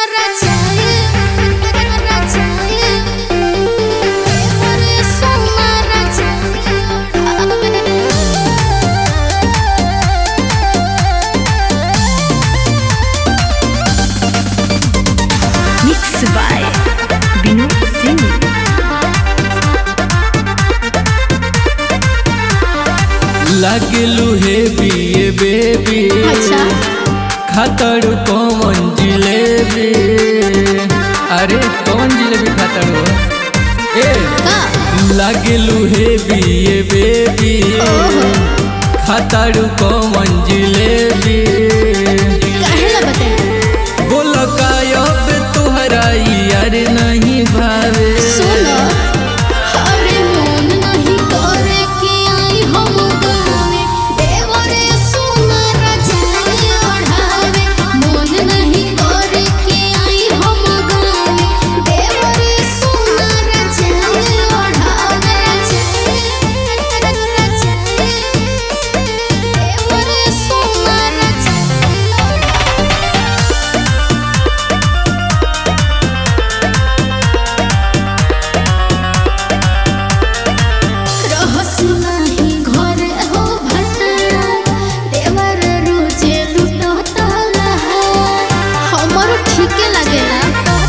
Mix by Vinod Singh. लागलू हे बिए baby अच्छा खातर कौन जिलेबी अरे कौन जिलेबी खातर हो ए का लागलू हे बिए बेबी ओहो खातर कौन जिलेबी काहेला बताई बोल कायब तुहरा यार नहीं भावे सुनो अरे मन नहीं करे कि आई हम गावे देवरे सोना रजाई ओढ़ावे मन नहीं करे कि आई हम गावे देवरे सोना रजाई ओढ़ावे देवरे सोना रजाई रहस नाही घर हो भटा देवर रोजे लुटता लहा हमर ठीके लागेला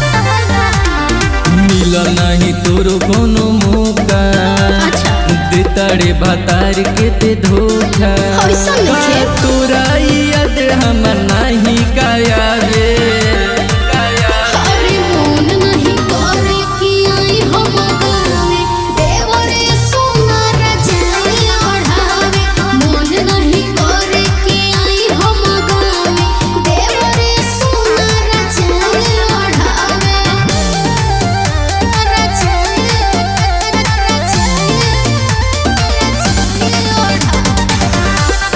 मिल नहीं तोरो कोनो मौका अच्छा देताड़े भातार के ते धोखा ऐसा नइखे। का तोरा याद हम नहीं कायावे अरे मन नहीं करे कि आई हम गावे देवरे सोना रजाई ओढ़ावे मन नहीं करे कि आई हम गावे देवरे सोना रजाई ओढ़ावे रजाई रजाई ओढ़ावे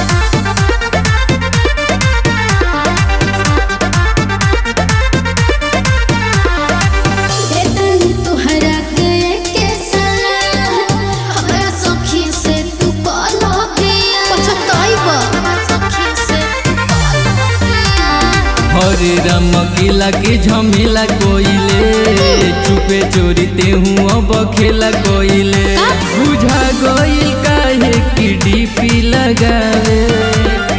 देतन तुहरा के के सलाह हमरा सखी से तू कहलो पिया पछताइबा सखी से हरे राम किला के झमेला कोइले चुपे चोरी ते हूँ अब खेला कोइले का? बुझा गइल काहे की डीपी लगावे